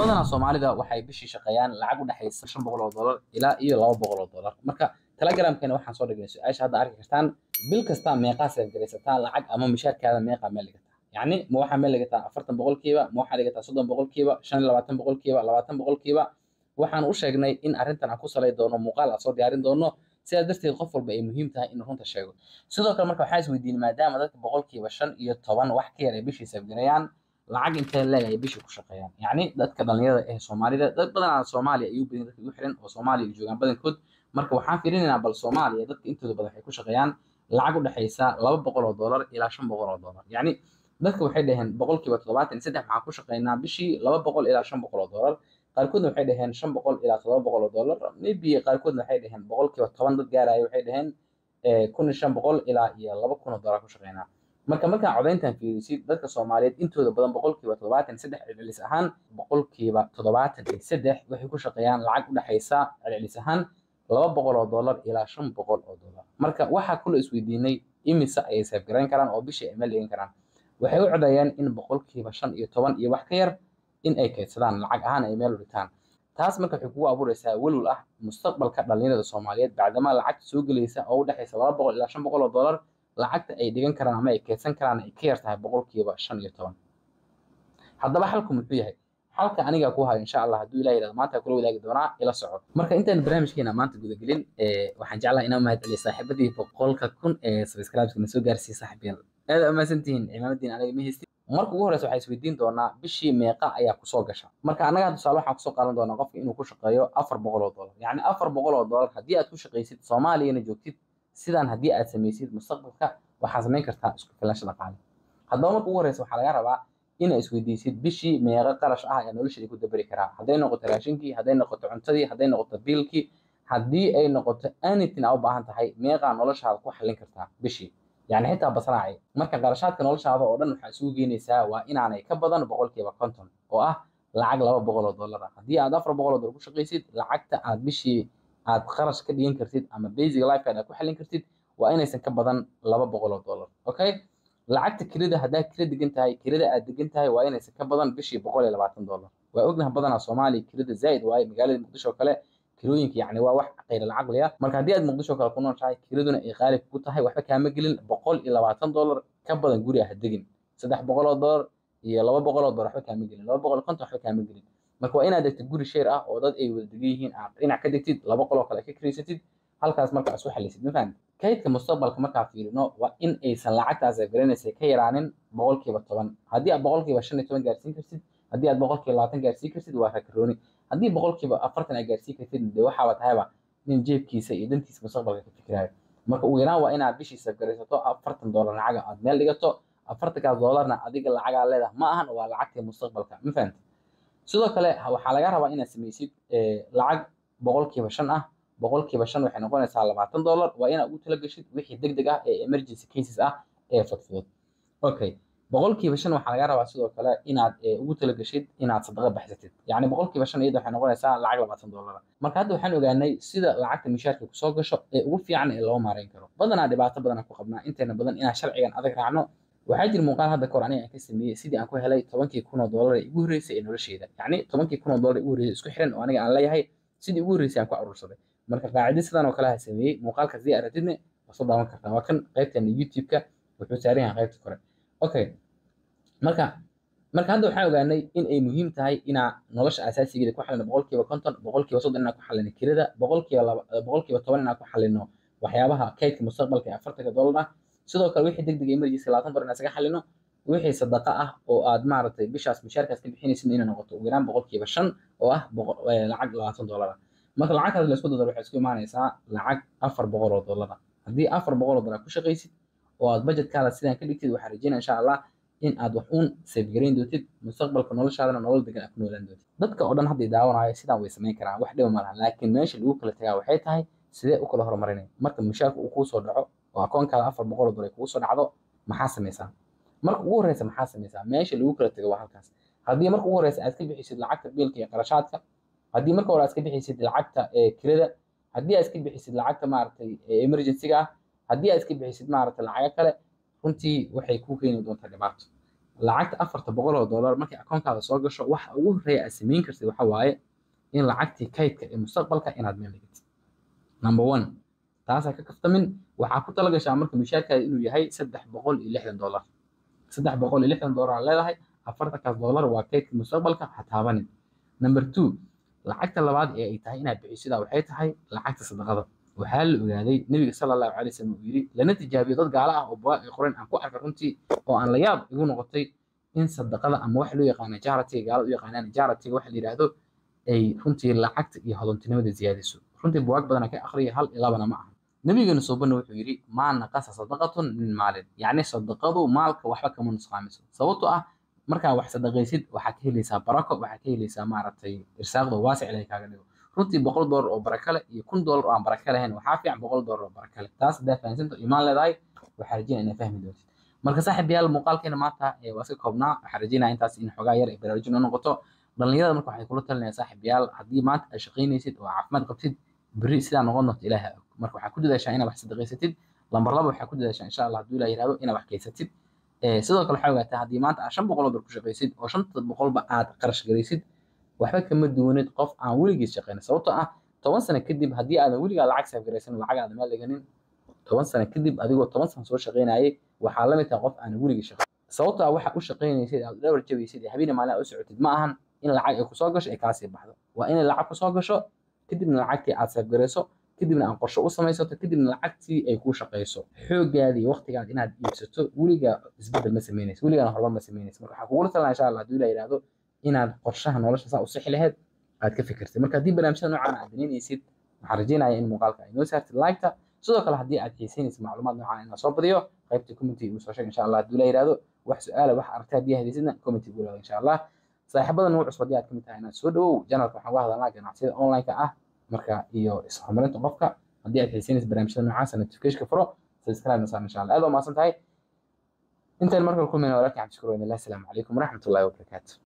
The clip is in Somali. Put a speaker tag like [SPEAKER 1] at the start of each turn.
[SPEAKER 1] badanaa soomaalida waxay bishii shaqeeyaan lacag u dhexaysa shan boqol oo dollar ilaa iyo laba boqol oo dollar marka telegramkeena waxaan soo dhignay su-aasha hadda arki kartaan bil kasta meeqaa seefgaraysataa lacag ama mishaarkaada meeqaa meel dhigataa yacni ma waxaa meel dhigataa afartan boqolkiiba ma waxaa dhigataa soddon boqolkiiba shan iyo labaatan boqolkiiba labaatan boqolkiiba waxaan u sheegnay in arrintan aan ku salay doono muuqaal aan soo diyaarin doono sidaas darteed qof walba ay muhiim tahay inuu runta sheego sidoo kale marka waxaa isweydiinay maadaama dadka boqolkiiba shan iyo toban wax ka yar ay bishii seefgareeyaan lacag intee leeg ay bishii ku shaqeeyaan yacni dadka dhalinyarada ee soomaalida dad badanaa soomaaliya ayuu badan dadka igu xiran oo soomaaliya joogaan badankood marka waxaan fiirinaynaa bal soomaaliya dadka intooda badan waxay ku shaqeeyaan lacag u dhexaysa laba boqol oo dollar ilaa shan boqol oo dollar yacni dadka waxay dhaheen boqolkiiba toddobaatan iyo saddex maxaan ku shaqeynaa bishii laba boqol ilaa shan boqol oo dollar qaarkoodna waxay dhaheen shan boqol ilaa toddoba boqol oo dollar maybe qaarkoodna waxay dhaheen boqolkiiba toban dad gaaraya waxay dhaheen kun iyo shan boqol ilaa iyo laba kun oo dollar ku shaqeynaa marka markaa codayntan fiirisid dadka soomaaliyeed intooda badan boqolkiiba toddobaatan saddex celcelis ahaan boqolkiiba toddobaatan iyo saddex waxay ku shaqeeyaan lacag u dhexaysa celcelis ahaan laba boqol oo dollar ilaa shan boqol oo dollar marka waxaa kula isweydiinay imise ayay seefgarayn karaan oo bishii ay meel dhigan karaan waxay u codeeyeen in boqolkiiba shan iyo toban iyo wax ka yar in ay kaydsadaan lacag ahaan ay meel u dhitaan taas marka waxay kugu abuureysaa welwel ah mustaqbalka dhalinyarada soomaaliyeed bacdamaa lacagta soo gelaysa oo u dhexaysa laba boqol ilaa shan boqol oo dollar lacagta ay dhigan karaan ama ay keydsan karaan ay ka yar tahay boqolkiiba shan iyo toban haddaba xalku muxuu yahay xalka anigaa ku hayo insha allah hadduu ilaah yidhahdo maanta kula wadaagi doonaa ila soco marka intaan barnaamijkeena maanta gudagelin waxaan jeclaha inaan mahad celiyo saaxiibadii boqolka kun ee subscribeska na soo gaarsiiyey saaxiibayaal aad umahadsantihiin cimaamadiin aniga ma haystin marka ugu horeysa waxaa isweydiin doonaa bishii meeqa ayaa kusoo gasha marka annaga tusaale waxaan kusoo qaadan doonaa qofka inuu ku shaqeeyo afar boqol oo dollar yacni afar boqol oo dollar haddii aad ku shaqaysid soomaaliyana joogtid sidaan haddii aad samaysid mustaqbalka waxaa samayn kartaa isku filaansha dhaqaale haddaba marka ugu horeysa waxaa laga rabaa inaa isweydiisid bishii meeqa qarash ah ee nolosha ku dabari karaa hadday noqoto raashinkii hadday noqoto cuntadii hadday noqoto biilkii haddii ay noqoto anything aa u baahan tahay meeqaa noloshaada ku xallin kartaa bishii yani xitaa basraaci marka qarashaadka noloshaada oo dhan waxaa isugu geenaysaa waa inaanay ka badan boqolkiiba konton oo ah lacag laba boqol oo dollar ah haddii aad afar boqol oo dollar ku shaqaysid lacagta aad bishii aad qarash ka dhigan kartid ama basic lifeaad aad ku xallin kartid waa inaysan ka badan laba boqol oo dollar okay lacagta kirada haddaad kira degan tahay kirada aad degan tahay waa inaysan ka badan bishii boqol iyo labaatan dollar waa ognaha badanaa soomaaliya kirada zaa'id waaye magaalada muqdisho kale kirooyinka yacni waa wax qayra lacaqli ah marka haddii aad muqdisho kale ku nooshahay kiraduna ay qaali ku tahay waxba kaama gelin boqol iyo labaatan dollar ka badan guri ah degin saddex boqol oo dollar iyo laba boqol oo dollar waxba kaama gelin laba boqol konton waxba kaama gelin marka waa inaad degtid guri sheer ah oo dad ay wada degan yihiin aad dhinac ka degtid laba qol oo kale ka kiraysatid halkaas marka aad isku xalisid ma fahamtid kaydka mustaqbalka markaa fiirino waa in aysan lacagtaas ay garanaysa ka yaraanin boqolkiiba toban haddii aad boqolkiiba shan iyo toban gaarsiin kartid haddii aad boqolkiiba labaatan gaarsiin kartid waa rakarooni haddii boqolkiiba afartan aad gaarsiin kartid dee waxaaba tahayba nin jeebkiisa iyo dantiisa mustaqbalka ka fikiraayo marka ugu yaraan waa inaad bishii safgaraysato afartan dollar lacaga aad meel dhigato afartankaas dollarna adiga lacagaa leedahay ma ahan waa lacagtii mustaqbalka ma fahamtid sidoo kale waxaa laga rabaa inaad samaysid lacag boqolkiiba shan ah boqolkiiba shan waxay noqonaysaa labaatan dollar waa inaad ugu talagashid wixii deg deg ah ee emergency cases ah ee fudfudud okay boqolkiiba shan waxaa laga rabaa sidoo kale inaad ugu talagashid inaad sadaqa baxsatid yacni boqolkiiba shan iyada waxay noqonaysaa lacag labaatan dollar marka hadda waxaan ogaanay sida lacagta mishaarka kusoo gasho ee ugu fiican ee loo maareyn karo badanaa dhibaato badan aan ku qabnaa inteena badan inaan sharcigan adag raacno waxaa jira muuqaal hadda kahor aniga aan ka sameeyey sidii aan ku helay tobankii kun oo dollar ee igu horreysay ee nolosheyda yacni tobankii kun oo dollar ee igu horreysay isku xiran oo aniga aan leeyahay sidii ugu horreysay aan ku aruursaday marka qaacida sidan oo kale ha sameeyey muuqaalkaas dii aragtidne waa soo daawan kartaa waa kan qaybteena youtube-ka wuxuu saaran yahay qaybta kore okay marka marka hadda waxaan ogaanay in ay muhiim tahay inaa nolosha asaasigeeda ku xalino boqolkiiba konton boqolkiiba soddon inaan ku xalino kirada boqolkiiba laba boqolkiiba toban inaan ku xalino waxyaabaha kaydka mustaqbalka ee afartanka dollar ah sidoo kale wixii deg deg emergency labaatan bar inaan isaga xalino wixii sadaqa ah oo aad maaragtay bishaas mishaarkaas ka bixinaysid inay noqoto ugu yaraan boqolkiiba shan oo ah lacag labaatan dollar ah marka lacagtaas laysku dadaro waxay isku imaanaysaa lacag afar boqol oo dollar ah haddii afar boqol oo dollar ku shaqaysid oo aad budgetkaada sidaan ka dhigtid waxaa rajeynaya insha allah in aad wax uun safegarayn doontid mustaqbalka noloshaadana nolol degan aad ku noolaan doontid dadka oo dhan hadday daawanayo sidaan way samayn karaan wax dhiba ma laha laakiin meesha lagu kala tagaa waxay tahay sidee u kala horumarinay marka mishaarka uu kuu soo dhaco oo akoonkaada afar boqol oo dollar kugu soo dhacdo maxaa samaysaa marka ugu horreysa maxaa samaysaa meesha lagu kala tago waa halkaas haddii marka ugu horreysa aad ka bixisid lacagta biilka iyo qarashaadka haddii marka hore aad iska bixisid lacagta kirada haddii aad iska bixisid lacagta maaragtay emergency-ga ah haddii aad iska bixisid maaragtay lacago kale runtii waxay kuu keeni doontaa dhibaato lacagta afarta boqol oo dollar markay akoonkaada soo gasho waxa ugu horreeya aad samayn kartid waxa waaye in lacagtii kaydka ee mustaqbalka inaad meel dhigatid number one taasaa ka kaftamin waxaa ku tala gashaa marka mushaarkaada inuu yahay saddex boqol iyo lixdan dollar saddex boqol iyo lixdan dollar aad leedahay afartankaas dollar waa kaydka mustaqbalka ha taabanin number two lacagta labaad ee ay tahay inaad bixisidaa waxay tahay lacagta sadaqada waxaa la ogaaday nebiga sala allahu calay wasallam uu yidhi lana tijaabiyo dad gaala ah oo bugaag ay qoreen aan ku arkay runtii oo aan la yaab igu noqotay in sadaqada ama wax loo yaqaano jaaratiga gaalada u yaqaanaan jaaratiga waxa la yidhaahdo ay runtii lacagta iyo hodontinimada ziyaadiso runtii bugaag badan ka akhriya hal iyo labana ma aha nabigeena soobana wuxuu yidhi maa naqasa sadaqatun min maalin yacni sadaqadu maalka waxba kama nusqaamiso sababtoo ah markaa wax sadaqaysid waxaa ka helaysaa barako waxaa ka helaysaa maaragtay irsaaqda waasic ilahay kaaga dhigo runtii boqol doolar oo baraka leh iyo kun doolar oo aan baraka lahayn waxaa fiican boqol doolar oo baraka leh taas haddaa fahamsanta imaan leedahay waxaa rajinaya inaa fahmi doontid marka saaxiibayaal muuqaalkeena maanta waa iska koobnaa waxaa rajeynaya intaas in xogaa yar ay baraarujin u noqoto dhalinyarada marka waxay kula talinaya saaxiibayaal haddii maanta aad shaqaynaysid oo caafimaad qabtid berri sidaa noqon doonto ilaaha og marka waxaa ku dadaashaa inaad wax sadaqaysatid lambar laba waxaa ku dadaashaa insha allah hadduu ilaah yihahdo inaad wax kaysatid sidoo kale waxaa ogaataa haddii maanta aad shan boqol oo bar ku shaqaysid oo shanta boqolba aad qarash garaysid waxba kama duwanid qof aan weligiis shaqaynin sababtoo ah toban sano kadib haddii aadan weligaa lacag saafgaraysan lacag aadan meel dhiganin toban sano kadib adigoo toban sano soo shaqaynayay waxaa la mid tahay qof aan weligii shaqayn sababtoo ah waxa u shaqaynaysid aad dhawr jabaysid ee habeen maalin aad u socotid ma ahan in lacag ay kusoo gasho ay kaasii baxdo waa inay lacag kusoo gasho kadibna lacagtii aad saafgarayso kadibna aan qorshe u samaysato kadibna lacagtii ay kuu shaqayso xooggaadii iyo waqtigaad inaad iibsato weligaa isbeddel ma samaynaysa weligaana horumar ma samaynaysa marka waxaa kugula talina insha allah hadduu ilaa yidhahdo inaad qorshaha nolosha saa u sixi laheyd aad ka fikirtid marka haddii barnaamijyada noocan aad danaynaysid waxaan rajeynaya in muuqaalka ay noo saartid liketa sidoo kale haddii aad xiisaynaysid macluumaad noocan inaan soo badiyo qaybta commenty igu soo sheeg insha allah hadduu ilaa yidhahdo wax su-aala wax aragtay haddii hadaysidna commenty igu laado insha allah saaxiibada nugu cusub haddii aad kamid tahay inaad soo dhawow janalka waxaan uga hadalnaa ganacsiyada online-ka ah marka iyo ishorumarinta qofka haddii aad xiisaynaysid barnaamijyada noocaasa notificationka furo subscribe na saar insha allah aad waa mahadsan tahay intaan markale kulmayna walaalkii cabdishakuur weyne allah asalaamu calaykum waraxmatullahi wabarakaatu